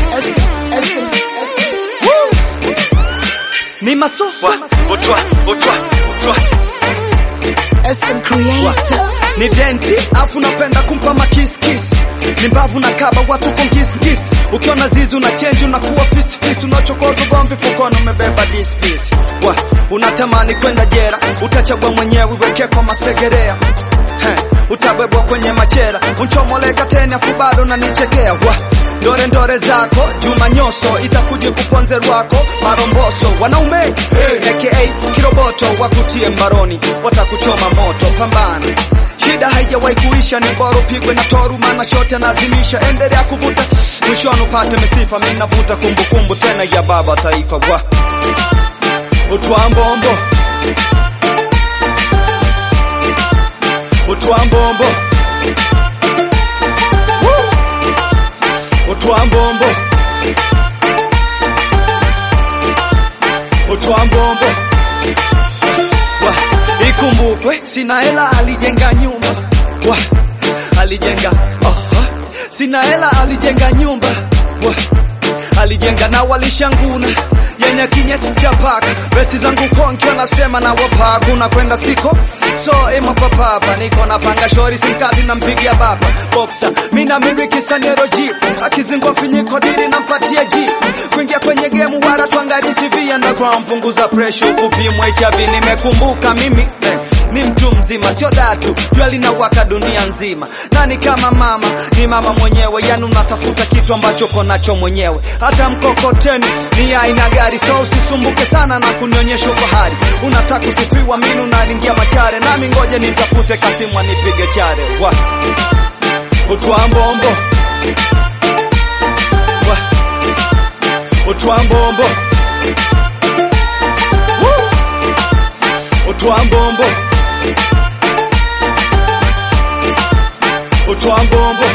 Ni masoso Wa, utwa, utwa, utwa. SM Creator. ni denti afu napenda kumpa makiskisi ni mbavu na kaba watu konkiskisi ukiona zizi una chenji unakuwa fisifisi unachokoza gomvi fukoni umebeba dispisi wa unatamani kwenda jera utachagua mwenyewe weke kwa masegerea He, utabebwa kwenye machera unchomoleka tena afu bado unanichekea wa ndore ndore zako juma nyoso itakuja kuponze rwako maromboso wanaume hey. aka kiroboto wakutie mbaroni watakuchoma moto pambana shida haijawahi kuisha ni bora upigwe na toru maana shote anazimisha endelea kuvuta mwishoni upate misifa mimi navuta kumbukumbu tena ya baba taifa wa utwambombo utwambombo utwambombo utwambombo wa ikumbukwe sina hela alijenga nyumba wa alijenga oh, sina hela alijenga nyumba wa alijenga na walishanguna yenye kinyesi cha paka besi zangu konki anasema na wapaku na kwenda siko so ema papapa niko na panga shori simkazi nampigia baba boxer mina miriki sanero jeep akizingwa finyiko diri nampatia jeep kuingia kwenye gemu wara tuangalie CV underground punguza pressure kupimwa HIV nimekumbuka mimi eh, ni mtu mzima sio datu jua linawaka dunia nzima nani kama mama ni mama mwenyewe yani unatafuta kitu ambacho konacho mwenyewe hata mkokoteni ni aina gari so usisumbuke sana na kunionyesha ufahari unataka kusifiwa mimi unalingia machare nami ngoje nitafute kasimu anipige chare wa utwambombo wa utwambombo Woo! utwambombo utwambombo